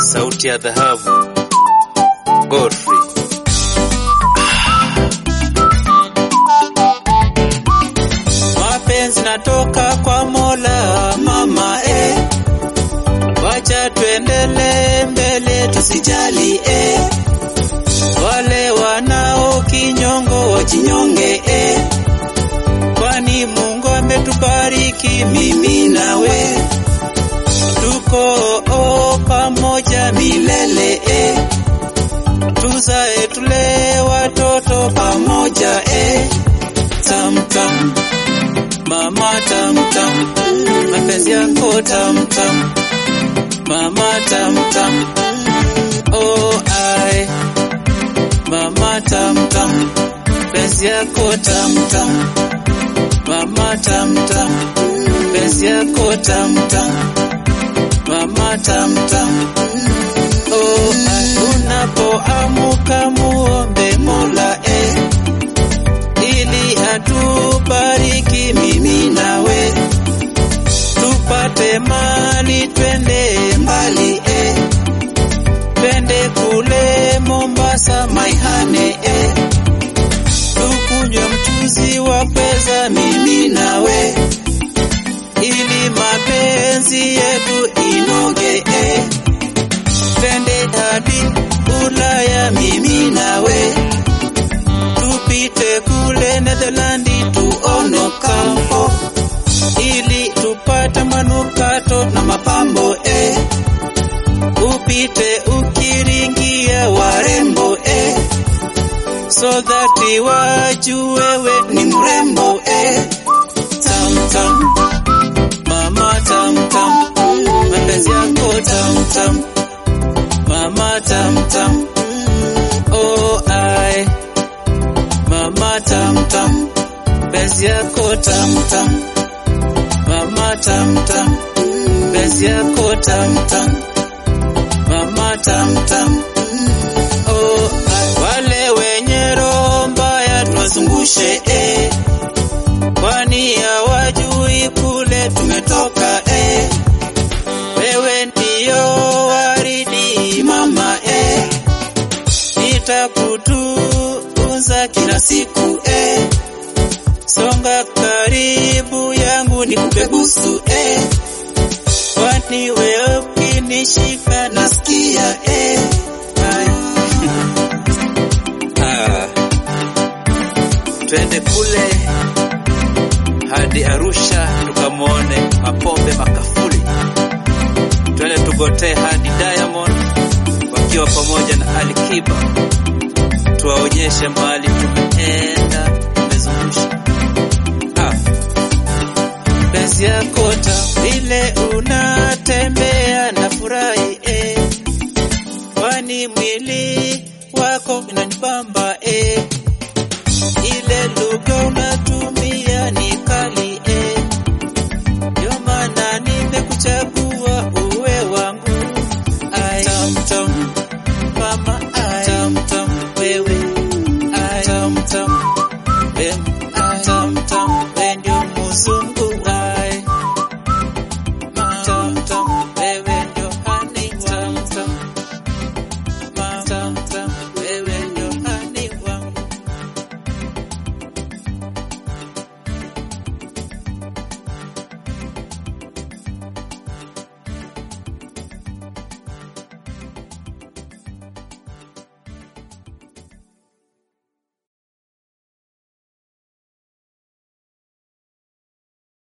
sauti ya dhahabu Godfrey. mapenzi natoka kwa Mola mama eh. Wacha tuendele mbele tusijali eh. Wale wanao kinyongo wajinyonge eh. Kwani Mungu ametubariki mimi nawe tuko oh, pamoja milele eh. Tuzae tule watoto pamoja eh. Tam tam mama tam tam mapenzi yako tam tam mama tam tam oh ai mama tam tam penzi yako tam tam mama tam tam penzi yako tam tam mama tam tam oh ai unapoamuka muombe Mola eh ili atubariki mimi nawe tupate mali twende mbali eh. twende kule Mombasa maihane eh. tukunywe mchuzi wa pesa mimi nawe ili mapenzi yetu inoge eh. twende hadi Ulaya mimi nawe tupite kule Netherlandi tuone kampo ili tupate manukato na mapambo eh. Upite ukiringia warembo eh. So that wajue wewe ni mrembo eh. Tam tam mama tam tam mapenzi yako tam tam mama tam tam oh ai mama tam tam penzi yako tam tam mama tam tam penzi yako tam tam mama tam tam oh ai. wale wenye roho mbaya tuwazungushe eh. kwani hawajui kule tumetoka eh. wewe ndiyo waridi mama eh. nitakutunza kila siku eh. Songa karibu yangu nikupe busu eh. Kwani wewe ukinishika nasikia eh. Ai. Ah, twende kule hadi Arusha tukamwone Mapombe Makafuli, twende tugotee hadi Diamond wakiwa pamoja na Ali Kiba, tuwaonyeshe mahali tumeenda tumezungusha. Ah, penzi yako ta vile unatembea